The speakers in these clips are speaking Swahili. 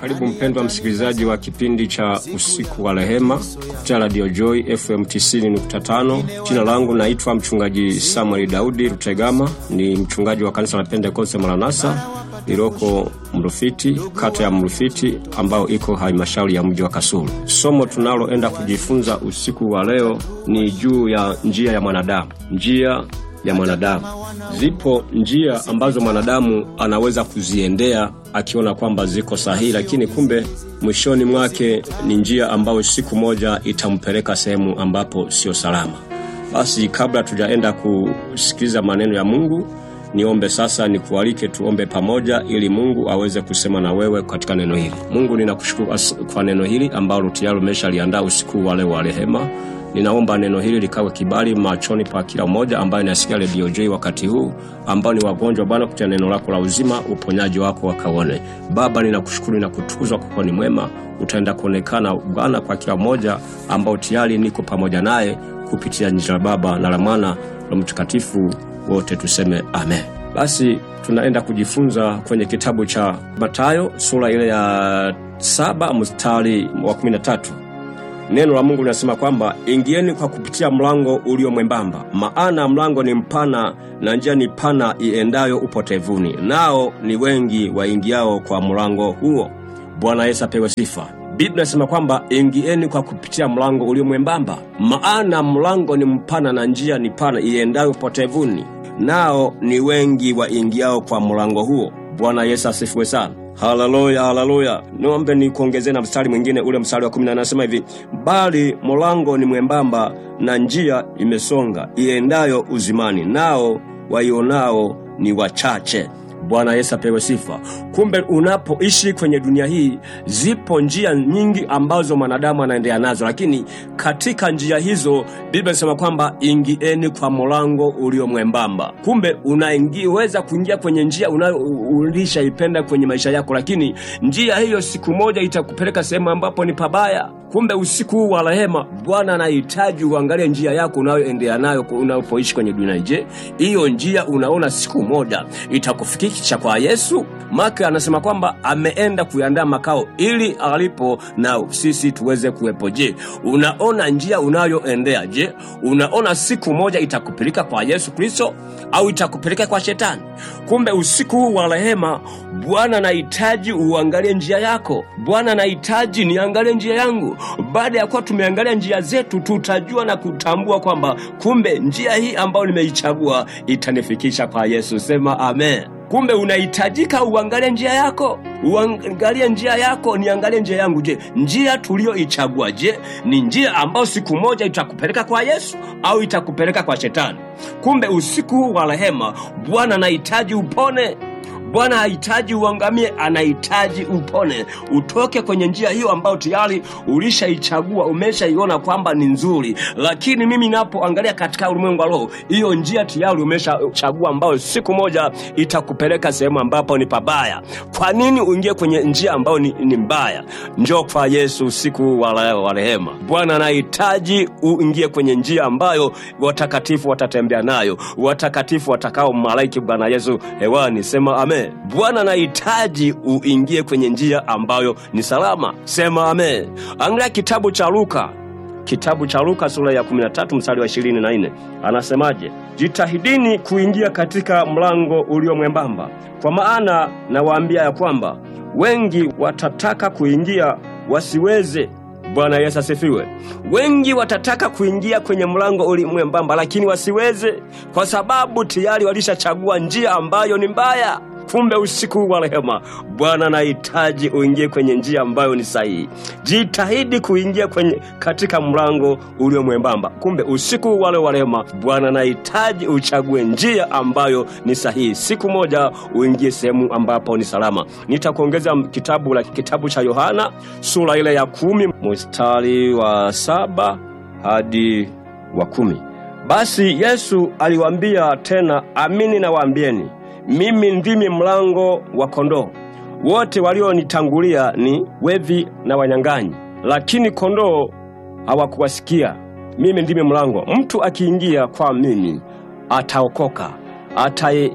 Karibu mpendwa msikilizaji wa kipindi cha usiku wa rehema kupitia Radio Joy FM 90.5. Jina langu naitwa mchungaji Samuel Daudi Rutegama, ni mchungaji wa kanisa la Pentekoste Maranatha lililoko Mrufiti, kata ya Mrufiti ambayo iko halmashauri ya mji wa Kasulu. Somo tunaloenda kujifunza usiku wa leo ni juu ya njia ya mwanadamu, njia ya mwanadamu. Zipo njia ambazo mwanadamu anaweza kuziendea akiona kwamba ziko sahihi, lakini kumbe mwishoni mwake ni njia ambayo siku moja itampeleka sehemu ambapo sio salama. Basi kabla tujaenda kusikiliza maneno ya Mungu, niombe sasa, nikualike tuombe pamoja, ili Mungu aweze kusema na wewe katika neno hili. Mungu, ninakushukuru kwa neno hili ambalo tayari umeshaliandaa usiku wa leo wa rehema. Ninaomba neno hili likawe kibali machoni pa kila mmoja ambaye anasikia redio J wakati huu, ambao ni wagonjwa Bwana, kutia neno lako la uzima, uponyaji wako wakaone. Baba, ninakushukuru na kutukuzwa kwa kuwa ni mwema, utaenda kuonekana Bwana kwa kila mmoja ambao tayari niko pamoja naye kupitia jina la Baba na la Mwana na Mtakatifu, wote tuseme amen. Basi tunaenda kujifunza kwenye kitabu cha Mathayo sura ile ya saba mstari wa kumi na tatu. Neno la Mungu linasema kwamba ingieni kwa kupitia mlango ulio mwembamba, maana mlango ni mpana na njia ni pana iendayo upotevuni, nao ni wengi waingiao kwa mlango huo. Bwana Yesu apewe sifa. Biblia inasema kwamba ingieni kwa kupitia mlango ulio mwembamba, maana mlango ni mpana na njia ni pana iendayo upotevuni, nao ni wengi waingiao kwa mlango huo. Bwana Yesu asifiwe sana. Haleluya, haleluya. Niombe nikuongezee na mstari mwingine, ule mstari wa kumi na nane anasema hivi, bali mlango ni mwembamba na njia imesonga iendayo uzimani, nao waionao ni wachache. Bwana Yesu apewe sifa. Kumbe unapoishi kwenye dunia hii, zipo njia nyingi ambazo mwanadamu anaendea nazo, lakini katika njia hizo Biblia inasema kwamba ingieni kwa mlango ulio mwembamba. Kumbe unaweza kuingia kwenye njia unayo ulishaipenda kwenye maisha yako, lakini njia hiyo siku moja itakupeleka sehemu ambapo ni pabaya. Kumbe usiku huu wa rehema, Bwana anahitaji uangalie njia yako unayoendea nayo unapoishi kwenye dunia. Je, hiyo njia unaona siku moja itakufikisha kwa Yesu? Maka anasema kwamba ameenda kuandaa makao ili alipo na sisi tuweze kuwepo. Je, unaona njia unayoendea? Je, unaona siku moja itakupeleka kwa Yesu Kristo au itakupeleka kwa Shetani? Kumbe usiku huu wa rehema, Bwana anahitaji uangalie njia yako. Bwana anahitaji niangalie njia yangu. Baada ya kuwa tumeangalia njia zetu, tutajua na kutambua kwamba kumbe njia hii ambayo nimeichagua itanifikisha kwa Yesu. Sema amen. Kumbe unahitajika uangalie njia yako, uangalie njia yako, niangalie njia yangu. Je, njia tuliyoichagua, je, ni njia ambayo siku moja itakupeleka kwa Yesu au itakupeleka kwa Shetani? Kumbe usiku huu wa rehema, Bwana anahitaji upone. Bwana hahitaji uangamie, anahitaji upone, utoke kwenye njia hiyo ambayo tayari ulishaichagua, umeshaiona kwamba ni nzuri. Lakini mimi napoangalia katika ulimwengu wa roho, hiyo njia tayari umeshachagua, ambayo siku moja itakupeleka sehemu ambapo ni pabaya. Kwa nini uingie kwenye njia ambayo ni, ni mbaya? Njoo kwa Yesu usiku wa rehema. Bwana anahitaji uingie kwenye njia ambayo watakatifu watatembea nayo, watakatifu watakao malaiki Bwana Yesu hewani. Sema amen. Bwana anahitaji uingie kwenye njia ambayo ni salama. Sema amen. Angalia kitabu cha Luka, kitabu cha Luka sura ya 13 mstari wa 24, anasemaje? Jitahidini kuingia katika mlango ulio mwembamba, kwa maana nawaambia ya kwamba wengi watataka kuingia wasiweze. Bwana Yesu asifiwe. Wengi watataka kuingia kwenye mlango uli mwembamba, lakini wasiweze, kwa sababu tayari walishachagua njia ambayo ni mbaya. Kumbe usiku wa rehema, Bwana anahitaji uingie kwenye njia ambayo ni sahihi. Jitahidi kuingia kwenye katika mlango ulio mwembamba. Kumbe usiku wale wa rehema, Bwana anahitaji uchague njia ambayo ni sahihi. Siku moja uingie sehemu ambapo ni salama. Nitakuongeza kitabu la kitabu cha Yohana sura ile ya kumi mstari wa saba hadi wa kumi. Basi Yesu aliwaambia tena, amini nawaambieni mimi ndimi mlango wa kondoo. Wote walionitangulia ni wevi na wanyang'anyi, lakini kondoo hawakuwasikia. Mimi ndimi mlango. Mtu akiingia kwa mimi ataokoka,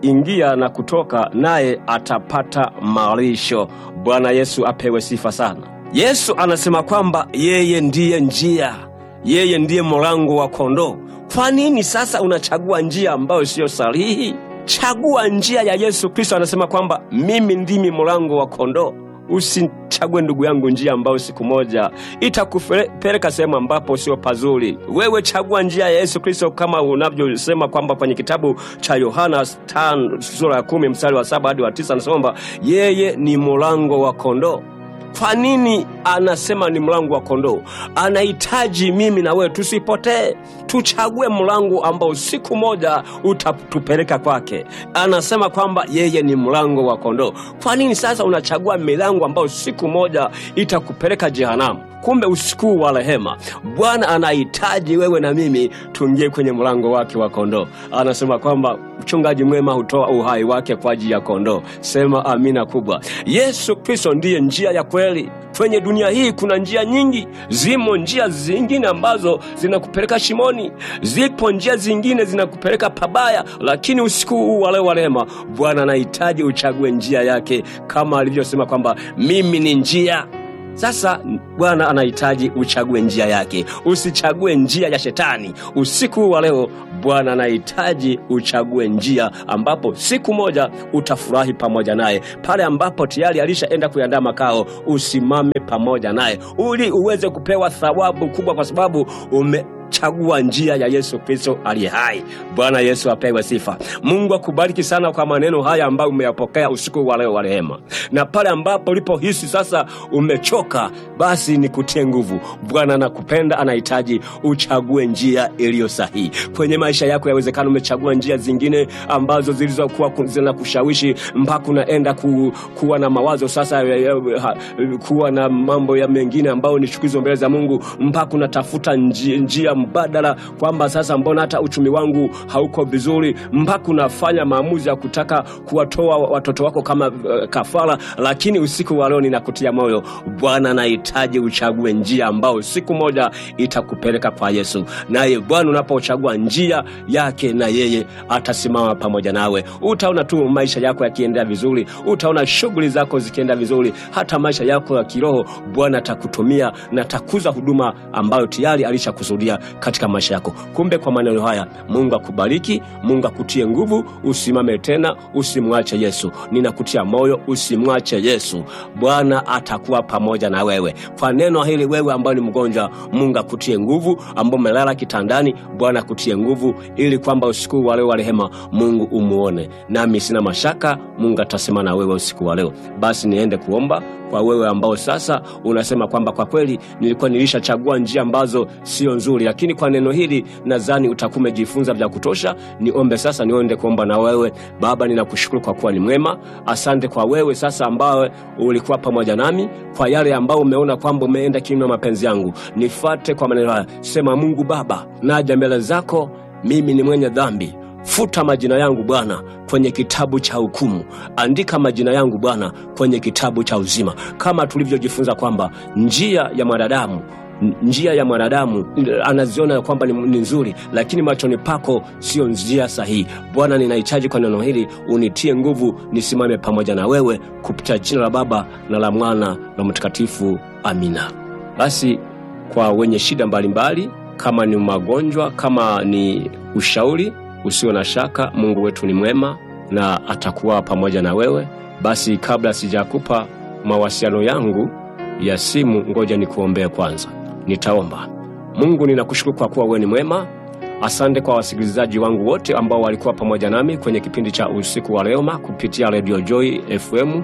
ataingia na kutoka, naye atapata malisho. Bwana Yesu apewe sifa sana. Yesu anasema kwamba yeye ndiye njia, yeye ndiye mlango wa kondoo. Kwa nini sasa unachagua njia ambayo siyo sahihi? Chagua njia ya Yesu Kristo. Anasema kwamba mimi ndimi mlango wa kondoo. Usichague ndugu yangu njia ambayo siku moja itakupeleka sehemu ambapo sio pazuri. Wewe chagua njia ya Yesu Kristo, kama unavyosema kwamba kwenye kitabu cha Yohana 5 sura ya kumi mstari wa saba hadi wa tisa anasema kwamba yeye ni mlango wa kondoo. Kwa nini anasema ni mlango wa kondoo? Anahitaji mimi na wewe tusipotee, tuchague mlango ambao siku moja utatupeleka kwake. Anasema kwamba yeye ni mlango wa kondoo. Kwa nini sasa unachagua milango ambayo siku moja itakupeleka jehanamu? Kumbe usiku wa rehema, Bwana anahitaji wewe na mimi tuingie kwenye mlango wake wa kondoo. Anasema kwamba mchungaji mwema hutoa uhai wake kwa ajili ya kondoo. Sema amina kubwa. Yesu Kristo ndiye njia ya kweli. Kwenye dunia hii kuna njia nyingi, zimo njia zingine ambazo zinakupeleka shimoni, zipo njia zingine zinakupeleka pabaya, lakini usiku huu wa leo wa rehema, Bwana anahitaji uchague njia yake, kama alivyosema kwamba mimi ni njia sasa Bwana anahitaji uchague njia yake, usichague njia ya Shetani. Usiku wa leo Bwana anahitaji uchague njia ambapo siku moja utafurahi pamoja naye, pale ambapo tayari alishaenda kuandaa makao. Usimame pamoja naye ili uweze kupewa thawabu kubwa, kwa sababu ume chagua njia ya Yesu Kristo aliye hai. Bwana Yesu apewe sifa. Mungu akubariki sana kwa maneno haya ambayo umeyapokea usiku wa leo wa rehema, na pale ambapo ulipohisi sasa umechoka, basi nikutie nguvu. Bwana anakupenda, anahitaji uchague njia iliyo sahihi kwenye maisha yako. Yawezekana umechagua njia zingine ambazo zilizokuwa zinakushawishi mpaka unaenda ku, kuwa na mawazo sasa ya, ya, ha, kuwa na mambo ya mengine ambayo ni chukizo mbele za Mungu, mpaka unatafuta njia, njia mbadala kwamba sasa mbona hata uchumi wangu hauko vizuri, mpaka unafanya maamuzi ya kutaka kuwatoa watoto wako kama uh, kafara. Lakini usiku wa leo ninakutia moyo, Bwana anahitaji uchague njia ambao siku moja itakupeleka kwa Yesu, naye Bwana unapochagua njia yake, na yeye atasimama pamoja nawe. Utaona tu maisha yako yakiendea vizuri, utaona shughuli zako zikienda vizuri, hata maisha yako ya kiroho Bwana atakutumia na atakuza huduma ambayo tayari alishakusudia katika maisha yako. Kumbe kwa maneno haya, Mungu akubariki, Mungu akutie nguvu, usimame tena, usimwache Yesu. Ninakutia moyo, usimwache Yesu. Bwana atakuwa pamoja na wewe. Kwa neno hili, wewe ambayo ni mgonjwa, Mungu akutie nguvu, ambao umelala kitandani, Bwana akutie nguvu, ili kwamba usiku wa leo wa rehema Mungu umuone. Nami sina mashaka Mungu atasema na wewe usiku wa leo. Basi niende kuomba kwa wewe ambao sasa unasema kwamba kwa kweli nilikuwa nilishachagua njia ambazo sio nzuri, lakini kwa neno hili nadhani utakuwa umejifunza vya kutosha. Niombe sasa, niende kuomba na wewe. Baba, ninakushukuru kwa kuwa ni mwema. Asante kwa wewe sasa ambaye ulikuwa pamoja nami, kwa yale ambao umeona kwamba umeenda kinyume na mapenzi yangu, nifate kwa maneno haya. Sema, Mungu Baba, naja mbele zako, mimi ni mwenye dhambi Futa majina yangu Bwana kwenye kitabu cha hukumu, andika majina yangu Bwana kwenye kitabu cha uzima, kama tulivyojifunza kwamba njia ya mwanadamu njia ya mwanadamu anaziona kwamba ni nzuri, lakini machoni pako sio njia sahihi. Bwana, ninahitaji kwa neno hili unitie nguvu, nisimame pamoja na wewe, kupitia jina la Baba na la Mwana na Mtakatifu, amina. Basi kwa wenye shida mbalimbali, kama ni magonjwa, kama ni ushauri Usio na shaka, Mungu wetu ni mwema na atakuwa pamoja na wewe. Basi kabla sijakupa mawasiliano yangu ya simu, ngoja nikuombee kwanza. Nitaomba. Mungu, ninakushukuru kwa kuwa wewe ni mwema. Asante kwa wasikilizaji wangu wote ambao walikuwa pamoja nami kwenye kipindi cha usiku wa rehema kupitia Radio Joy FM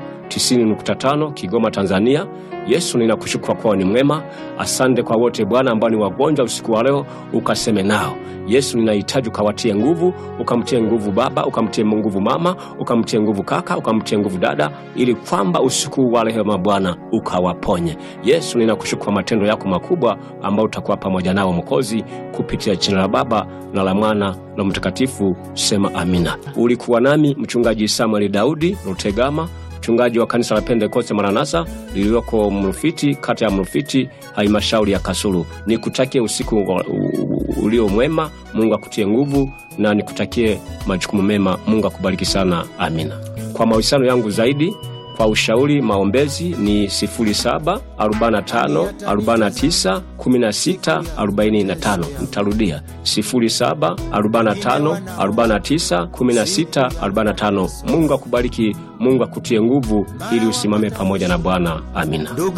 90.5 Kigoma, Tanzania. Yesu, ninakushukuru kwa kuwa ni mwema. Asante kwa wote Bwana ambao ni wagonjwa usiku wa leo, ukaseme nao. Yesu, ninahitaji ukawatie nguvu, ukamtie nguvu baba, ukamtie nguvu mama, ukamtie nguvu kaka, ukamtie nguvu dada, ili kwamba usiku wa rehema Bwana ukawaponye. Yesu, ninakushukuru kwa matendo yako makubwa ambao utakuwa pamoja nao Mwokozi, kupitia jina la Baba na la Mwana na Mtakatifu. Sema amina. Ulikuwa nami mchungaji Samuel Daudi Rutegama mchungaji wa kanisa la Pentekoste Maranatha lililoko Mrufiti, kata ya Mrufiti, halmashauri ya Kasulu. Nikutakie usiku ulio mwema. Mungu akutie nguvu na nikutakie majukumu mema. Mungu akubariki sana, amina. Kwa mahusiano yangu zaidi kwa ushauri maombezi ni 0745491645. Nitarudia 0745491645. Mungu akubariki, Mungu akutie nguvu ili usimame pamoja na Bwana. Amina.